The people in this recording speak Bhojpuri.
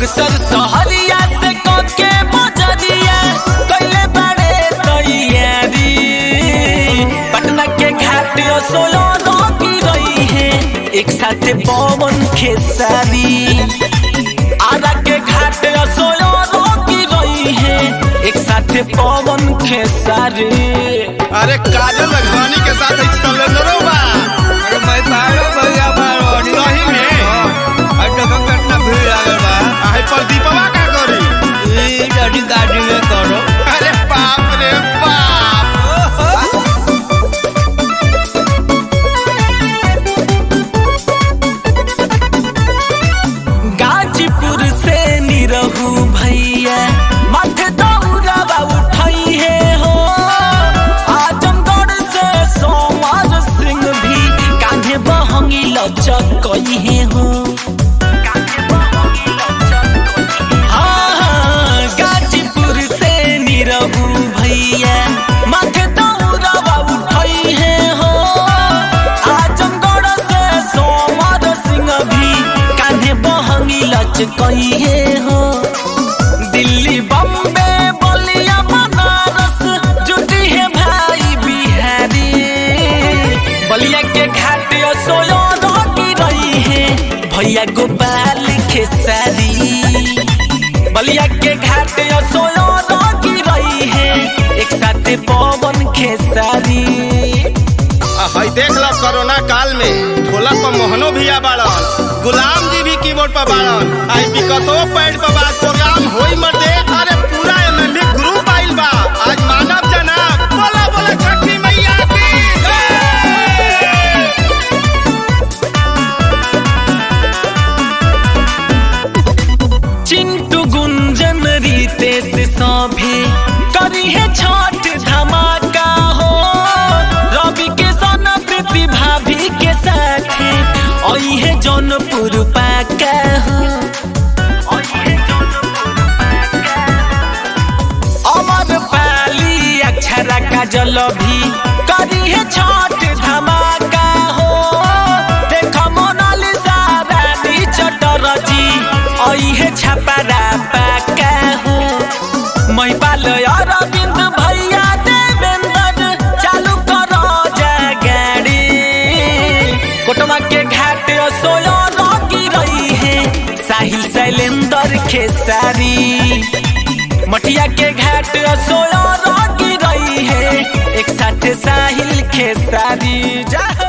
बक्सर सहरिया से कके बजरिया कैले बड़े तैयारी पटना के घाट सोयो की रही है एक साथ पवन खेसारी आरा के घाट सोयो की रही है एक साथ पवन खेसारी अरे काजल राघवानी के साथ एक सलेंडरो बा अरे मैं बाहर भैया बाहर सही में और देखो कितना भीड़ लागल बा आहे प्रदीपवा का करी ई गाड़ी गाड़ी में करो अरे बाप रे बाप गाजीपुर से निरहू भैया माथे दौड़ावा उठाई है हो आजमगढ़ से सोमवार सिंह भी कान्हे बहंगी लचकई है हो हाँ, हाँ, गाजीपुर से निरहू भैया माथे दौड़ावा उठाई है हो आजमगढ़ से सोमवार सिंह भी कान्हे बहंगी लचकई है हो दिल्ली बम्बे बलिया बनारस जुटी है भाई बिहारी बलिया के घाट सोयो की रही है भैया गोपाल खेसारी बलिया के घाट सोयो की रही है एक साथ पवन खेसारी आ, हई देख लो कोरोना काल में ढोलक पर मोहनो भैया बाड़न गुलाम जी भी कीबोर्ड पर बाड़न आई विकसो पैड पर बात प्रोग्राम होई मर दे अरे पूरा एमएलए ग्रुप आइल बा आज मानव जनाब बोला बोला छठी मैया की जय। चिंटू गुंजन रितेश सभे करी है छठ धमाका हो रवि के सन प्रीति भाभी के साथे आई है जौनपुर पाका हो अमर पाली अक्षरा का जल भी करी है छठ धमाका हो देख मोनालिसा रानी चटरजी आई है छपरा पाका हो महिपाल अरविंद भैया देवेंद्र चालू करो जा गाड़ी कोटवा के घाट सोयो लगी रही है साहिल शैलेंद्र खेसारी मटिया के घाट सोयो लगी रही है एक साथ साहिल खेसारी जा